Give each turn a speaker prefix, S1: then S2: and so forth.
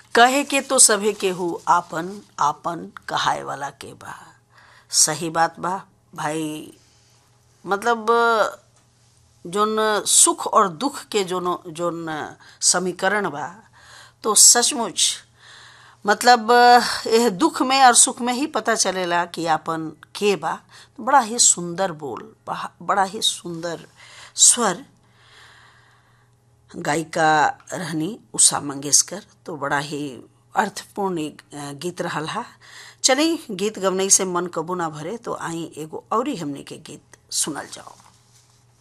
S1: कहे के तो सभे केहू आपन आपन कहाए वाला के बा सही बात बा भाई मतलब जोन सुख और दुख के जोन जोन समीकरण बा तो सचमुच मतलब यह दुख में और सुख में ही पता चलेला कि आपन के बा तो बड़ा ही सुंदर बोल बड़ा ही सुंदर स्वर गायिका रहनी उषा मंगेशकर तो बड़ा ही अर्थपूर्ण गीत रहा हा चली गीत गवनई से मन कबू ना भरे तो आई एगो और हमने के गीत सुनल जाओ